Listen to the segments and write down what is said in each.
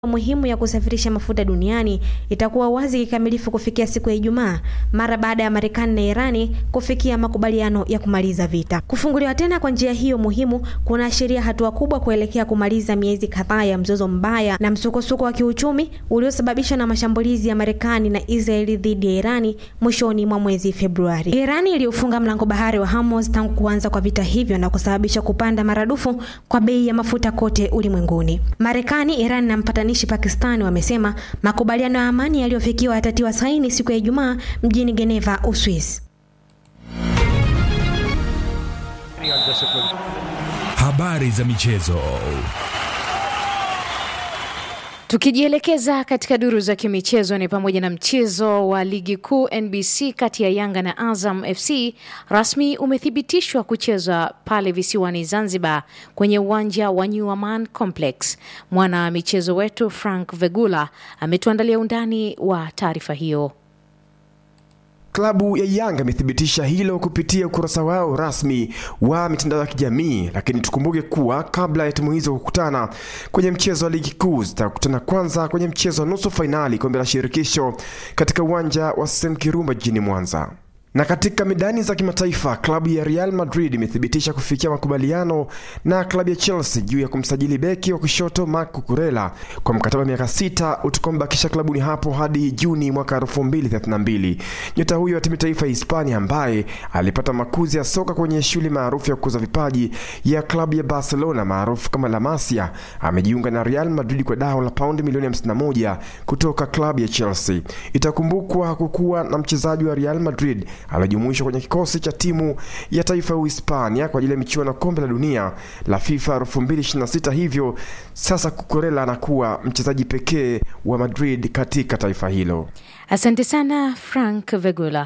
muhimu ya kusafirisha mafuta duniani itakuwa wazi kikamilifu kufikia siku ya Ijumaa mara baada ya Marekani na Irani kufikia makubaliano ya kumaliza vita. Kufunguliwa tena kwa njia hiyo muhimu kunaashiria hatua kubwa kuelekea kumaliza miezi kadhaa ya mzozo mbaya na msukosuko wa kiuchumi uliosababishwa na mashambulizi ya Marekani na Israeli dhidi ya Irani mwishoni mwa mwezi Februari. Irani iliyofunga mlango bahari wa Hormuz tangu kuanza kwa vita hivyo na kusababisha kupanda maradufu kwa bei ya mafuta kote ulimwenguni. Marekani, Irani na mpatanishi Pakistani wamesema makubaliano ya amani yaliyofikiwa yatatiwa saini siku ya Ijumaa mjini Geneva, Uswisi. Habari za michezo. Tukijielekeza katika duru za kimichezo ni pamoja na mchezo wa ligi kuu NBC kati ya Yanga na Azam FC rasmi umethibitishwa kuchezwa pale visiwani Zanzibar kwenye uwanja wa New Aman Complex. Mwana michezo wetu Frank Vegula ametuandalia undani wa taarifa hiyo. Klabu ya Yanga imethibitisha hilo kupitia ukurasa wao rasmi wa mitandao ya kijamii, lakini tukumbuke kuwa kabla ya timu hizo kukutana kwenye mchezo wa ligi kuu zitakutana kwanza kwenye mchezo wa nusu fainali kombe la shirikisho katika uwanja wa Sem Kirumba jijini Mwanza. Na katika medani za kimataifa klabu ya Real Madrid imethibitisha kufikia makubaliano na klabu ya Chelsea juu ya kumsajili beki wa kushoto Marc Cucurella kwa mkataba wa miaka sita utakaombakisha klabuni hapo hadi Juni mwaka 2032. Nyota huyo wa timu taifa ya Hispania ambaye alipata makuzi ya soka kwenye shule maarufu ya kukuza vipaji ya klabu ya Barcelona maarufu kama La Masia amejiunga na Real Madrid kwa dau la paundi milioni 51 kutoka klabu ya Chelsea. Itakumbukwa hakukuwa na mchezaji wa Real Madrid alijumuishwa kwenye kikosi cha timu ya taifa ya Uhispania kwa ajili ya michuano ya kombe la dunia la FIFA 2026. Hivyo sasa Cucurella anakuwa mchezaji pekee wa Madrid katika taifa hilo. Asante sana Frank Vegula.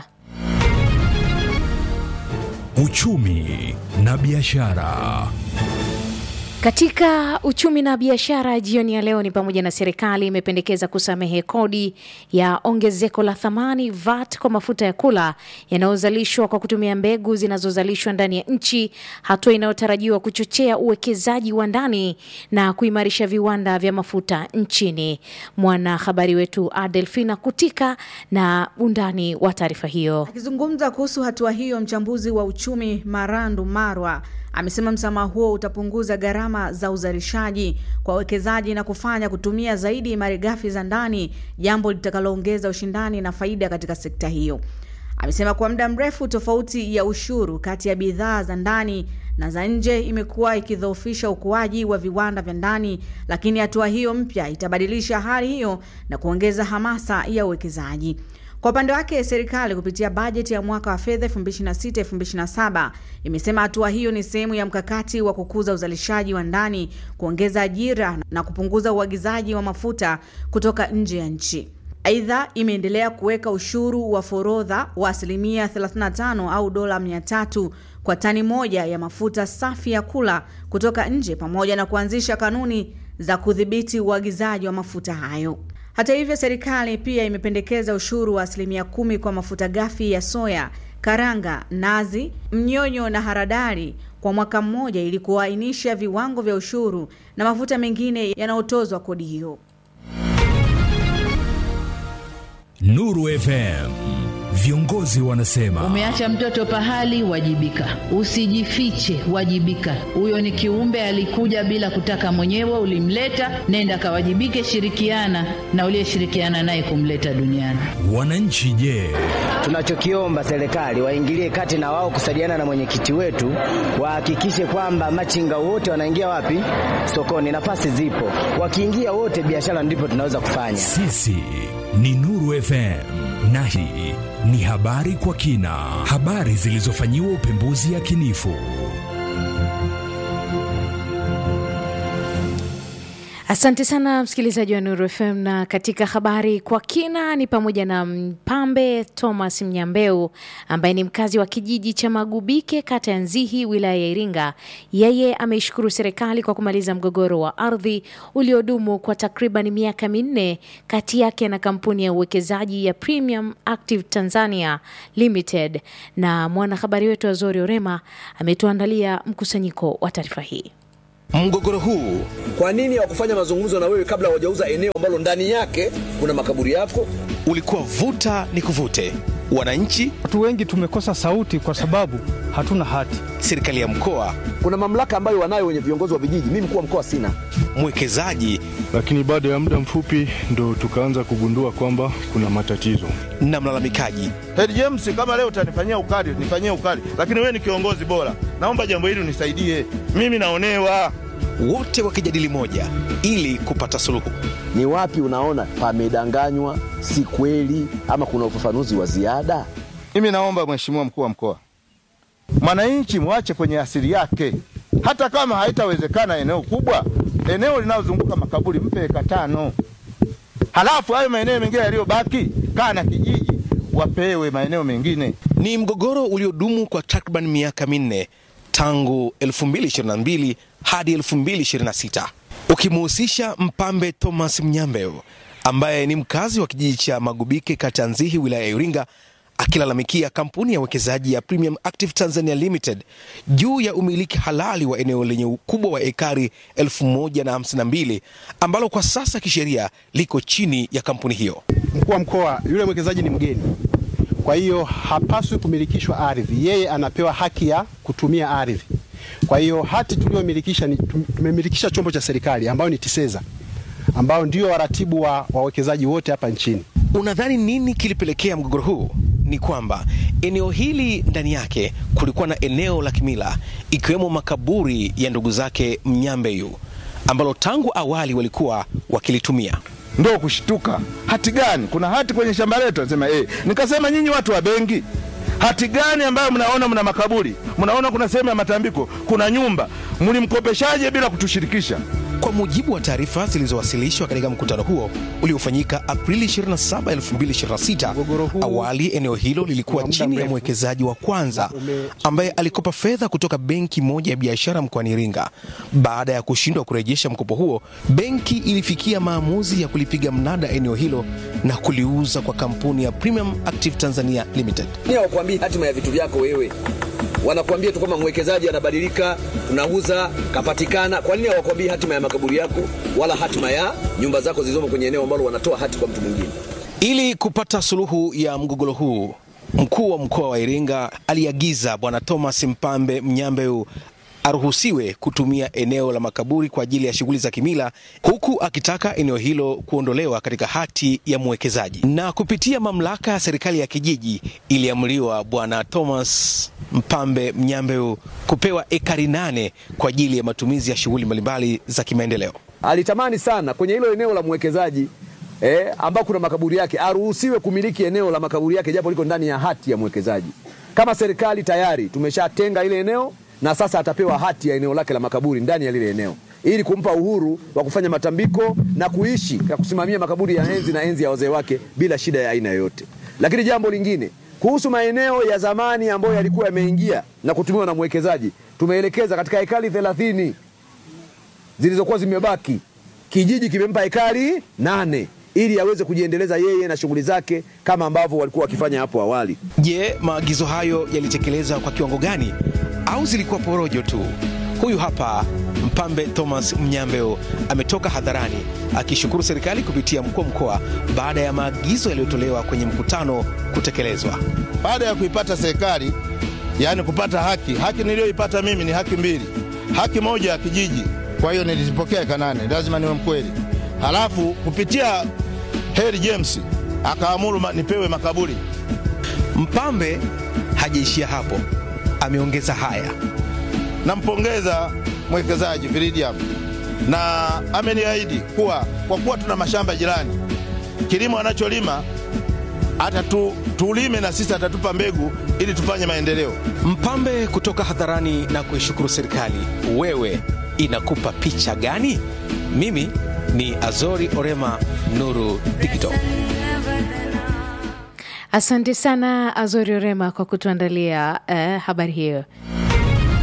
Uchumi na biashara. Katika uchumi na biashara jioni ya leo ni pamoja na serikali imependekeza kusamehe kodi ya ongezeko la thamani VAT kwa mafuta ya kula yanayozalishwa kwa kutumia mbegu zinazozalishwa ndani ya nchi, hatua inayotarajiwa kuchochea uwekezaji wa ndani na kuimarisha viwanda vya mafuta nchini. Mwanahabari wetu Adelfina Kutika na undani wa taarifa hiyo. Akizungumza kuhusu hatua hiyo, mchambuzi wa uchumi Marandu Marwa amesema msamaha huo utapunguza gharama za uzalishaji kwa wawekezaji na kufanya kutumia zaidi malighafi za ndani, jambo litakaloongeza ushindani na faida katika sekta hiyo. Amesema kwa muda mrefu tofauti ya ushuru kati ya bidhaa za ndani na za nje imekuwa ikidhoofisha ukuaji wa viwanda vya ndani, lakini hatua hiyo mpya itabadilisha hali hiyo na kuongeza hamasa ya uwekezaji. Kwa upande wake serikali kupitia bajeti ya mwaka wa fedha 2026-2027 imesema hatua hiyo ni sehemu ya mkakati wa kukuza uzalishaji wa ndani, kuongeza ajira na kupunguza uagizaji wa mafuta kutoka nje ya nchi. Aidha, imeendelea kuweka ushuru wa forodha wa asilimia 35 au dola 300 kwa tani moja ya mafuta safi ya kula kutoka nje pamoja na kuanzisha kanuni za kudhibiti uagizaji wa mafuta hayo. Hata hivyo, serikali pia imependekeza ushuru wa asilimia kumi kwa mafuta ghafi ya soya, karanga, nazi, mnyonyo na haradali kwa mwaka mmoja ili kuainisha viwango vya ushuru na mafuta mengine yanayotozwa kodi hiyo. Nuru FM. Viongozi wanasema umeacha mtoto pahali, wajibika. Usijifiche, wajibika. Huyo ni kiumbe alikuja bila kutaka mwenyewe, ulimleta, nenda kawajibike, shirikiana na uliyeshirikiana naye kumleta duniani. wananchi. Je, Tunachokiomba serikali waingilie kati na wao kusaidiana na mwenyekiti wetu, wahakikishe kwamba machinga wote wanaingia wapi? Sokoni. Nafasi zipo, wakiingia wote, biashara ndipo tunaweza kufanya. sisi ni Nuru FM na hii ni habari kwa kina, habari zilizofanyiwa upembuzi yakinifu. Asante sana msikilizaji wa Nuru FM. Na katika habari kwa kina ni pamoja na Mpambe Thomas Mnyambeu ambaye ni mkazi wa kijiji cha Magubike, kata ya Nzihi, wilaya ya Iringa. Yeye ameishukuru serikali kwa kumaliza mgogoro wa ardhi uliodumu kwa takriban miaka minne kati yake na kampuni ya uwekezaji ya Premium Active Tanzania Limited. Na mwanahabari wetu Azori Orema ametuandalia mkusanyiko wa taarifa hii. Mgogoro huu Kwa nini hawakufanya mazungumzo na wewe kabla hawajauza eneo ambalo ndani yake kuna makaburi yako? ulikuwa vuta ni kuvute, wananchi, Watu wengi tumekosa sauti kwa sababu hatuna hati. serikali ya mkoa, Kuna mamlaka ambayo wanayo wenye viongozi wa vijiji, mimi mkuu wa mkoa sina. mwekezaji lakini baada ya muda mfupi ndo tukaanza kugundua kwamba kuna matatizo. na mlalamikaji. Heri James, kama leo utanifanyia ukali, nifanyie ukali, lakini wewe ni kiongozi bora, naomba jambo hili unisaidie, mimi naonewa. wote wakijadili moja ili kupata suluhu. Ni wapi unaona pamedanganywa, si kweli, ama kuna ufafanuzi wa ziada? Mimi naomba mheshimiwa mkuu wa mkoa, mwananchi mwache kwenye asili yake, hata kama haitawezekana eneo kubwa, eneo linalozunguka makaburi mpe eka tano, halafu hayo maeneo mengine yaliyobaki, kaa na kijiji wapewe maeneo mengine. Ni mgogoro uliodumu kwa takriban miaka minne tangu 2022 hadi 2026 ukimhusisha Mpambe Thomas Mnyambeo ambaye ni mkazi wa kijiji cha Magubike kata ya Nzihi wilaya ya Iringa akilalamikia kampuni ya uwekezaji ya Premium Active Tanzania Limited juu ya umiliki halali wa eneo lenye ukubwa wa ekari 1052 ambalo kwa sasa kisheria liko chini ya kampuni hiyo. Mkuu wa mkoa, yule mwekezaji ni mgeni, kwa hiyo hapaswi kumilikishwa ardhi. Yeye anapewa haki ya kutumia ardhi. Kwa hiyo hati tuliyomilikisha ni tumemilikisha chombo cha serikali ambayo ni TISEZA ambao ndio waratibu wa wawekezaji wote hapa nchini. Unadhani nini kilipelekea mgogoro huu? Ni kwamba eneo hili ndani yake kulikuwa na eneo la kimila ikiwemo makaburi ya ndugu zake Mnyambeyu ambalo tangu awali walikuwa wakilitumia. Ndo kushtuka, hati gani? Kuna hati kwenye shamba letu? Anasema eh. Nikasema nyinyi watu wa benki, hati gani ambayo mnaona mna makaburi, mnaona kuna sehemu ya matambiko, kuna nyumba, mlimkopeshaje bila kutushirikisha? Kwa mujibu wa taarifa zilizowasilishwa katika mkutano huo uliofanyika Aprili 27, 2026, awali eneo hilo lilikuwa chini ya mwekezaji wa kwanza ambaye alikopa fedha kutoka benki moja ya biashara mkoani Iringa. Baada ya kushindwa kurejesha mkopo huo, benki ilifikia maamuzi ya kulipiga mnada eneo hilo na kuliuza kwa kampuni ya Premium Active Tanzania Limited. Ni hawakwambii hatima ya vitu vyako wewe, wanakuambia tu kwamba mwekezaji anabadilika, tunauza, kapatikana. Kwa nini hawakwambii hatima ya makaburi yako wala hatima ya nyumba zako zilizomo kwenye eneo ambalo wanatoa hati kwa mtu mwingine? Ili kupata suluhu ya mgogoro huu, mkuu wa mkoa wa Iringa aliagiza Bwana Thomas Mpambe Mnyambeu aruhusiwe kutumia eneo la makaburi kwa ajili ya shughuli za kimila, huku akitaka eneo hilo kuondolewa katika hati ya mwekezaji. Na kupitia mamlaka ya serikali ya kijiji, iliamriwa Bwana Thomas Mpambe Mnyambeu kupewa ekari nane kwa ajili ya matumizi ya shughuli mbalimbali za kimaendeleo. Alitamani sana kwenye hilo eneo la mwekezaji eh, ambao kuna makaburi yake aruhusiwe kumiliki eneo la makaburi yake japo liko ndani ya hati ya mwekezaji. Kama serikali tayari tumeshatenga ile eneo na sasa atapewa hati ya eneo lake la makaburi ndani ya lile eneo ili kumpa uhuru wa kufanya matambiko na kuishi na kusimamia makaburi ya enzi na enzi ya wazee wake bila shida ya aina yoyote. Lakini jambo lingine kuhusu maeneo ya zamani ambayo yalikuwa yameingia na kutumiwa na mwekezaji, tumeelekeza katika hekari thelathini zilizokuwa zimebaki, kijiji kimempa hekari nane ili aweze kujiendeleza yeye na shughuli zake kama ambavyo walikuwa wakifanya hapo awali. Je, maagizo hayo yalitekelezwa kwa kiwango gani au zilikuwa porojo tu? Huyu hapa Mpambe Thomas Mnyambeo ametoka hadharani akishukuru serikali kupitia mkuu wa mkoa baada ya maagizo yaliyotolewa kwenye mkutano kutekelezwa. Baada ya kuipata serikali, yaani kupata haki, haki niliyoipata mimi ni haki mbili. Haki moja ya kijiji, kwa hiyo nilizipokea eka nane, lazima niwe mkweli. Halafu kupitia Heri James akaamuru ma, nipewe makaburi. Mpambe hajaishia hapo, ameongeza haya. Nampongeza mwekezaji Viridium na ameniahidi kuwa kwa kuwa tuna mashamba jirani, kilimo anacholima hata tu, tulime na sisi atatupa mbegu ili tufanye maendeleo. Mpambe kutoka hadharani na kuishukuru serikali. Wewe inakupa picha gani? Mimi ni Azori Orema, Nuru Digital. Asante sana Azori Orema kwa kutuandalia uh, habari hiyo.